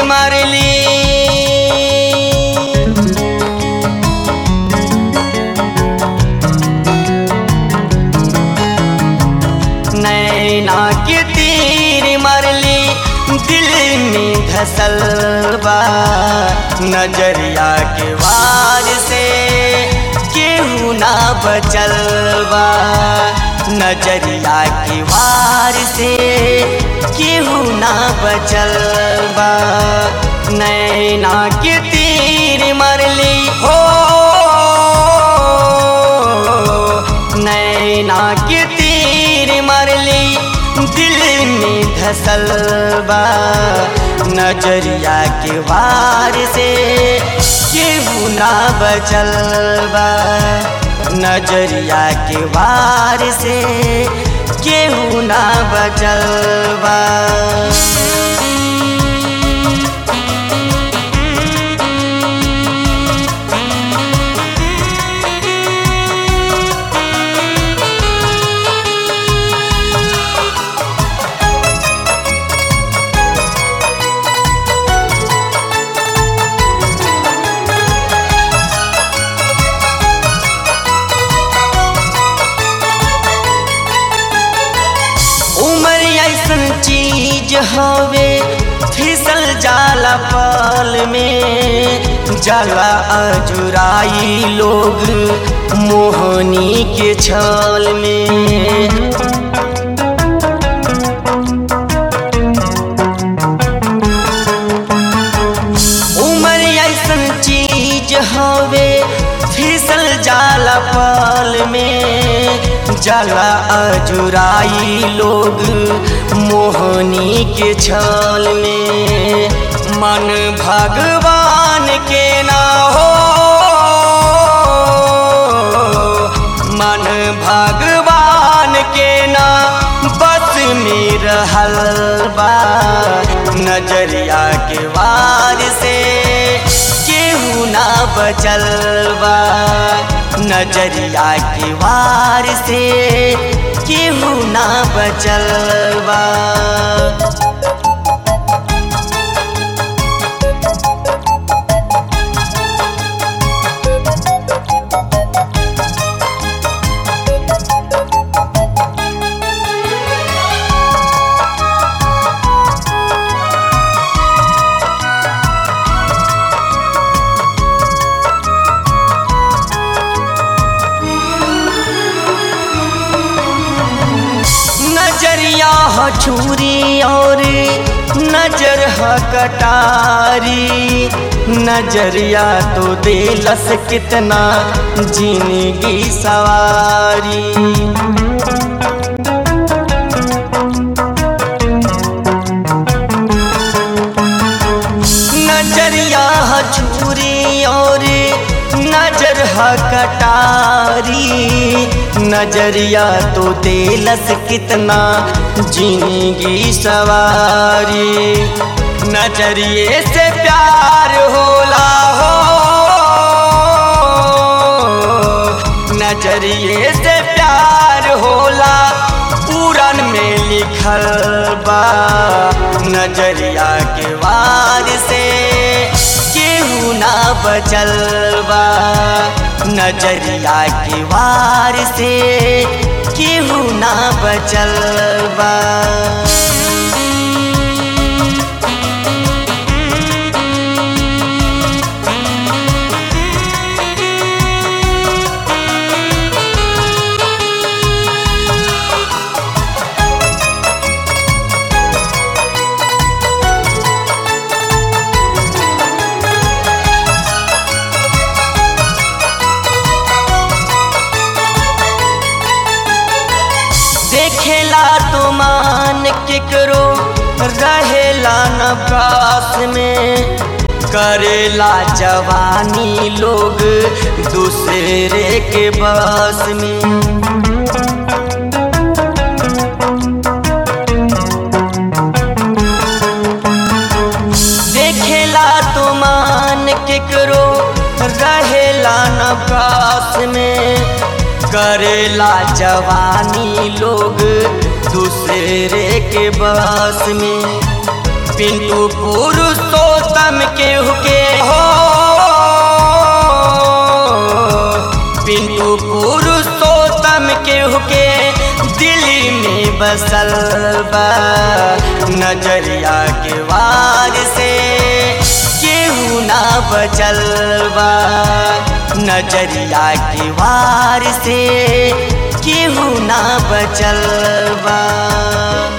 मारली नैना के तीर मरली दिल में धसल बा नजरिया के वार से केहू ना बचल बा नजरिया के वार से केहू ना बचल बा नैना के तीर मरली हो नैना के तीर मरली दिल में धसल बा नजरिया के वार से केहू ना बचल बा नजरिया के वार से केहू ना बचल बा उमर ऐसन चीज हवे फिसल जाला पल में जाला अजुराई लोग मोहनी के छल में उमर ऐसन चीज हवे फिसल जाला पल में जाला अजुराई लोग मोहनी के छल में मन भगवान के ना हो मन भगवान के ना बस में रहल बा नजरिया के वार से केहू ना बचल बा नजरिया के वार से केहू ना बचल बा नजरिया ह छुरी और नजर ह कटारी नजरिया तो दिलस कितना जिंदगी सवारी नजरिया ह छुरी और नजर ह कटारी नजरिया तो दिलस कितना जिंदगी सवारी नजरिए से प्यार होला हो नजरिए से प्यार होला पूरन में लिखल बा नजरिया के वार से केहू ना बचल बा नजरिया के वार से केहू ना बचल बा देखेला तो मान केकरो रहेला न पास में करेला जवानी लोग दूसरे के बस में देखेला तो मान केकरो रहेला न पास में करेला जवानी लोग दूसरे के बस में पिंटू पुरुषों केहू के हो पिंटू पुरुषोत्तम केहू के दिल्ली में बसल बा नजरिया के वार से केहू ना बचल बा नजरिया के वार से केहू ना बचल बा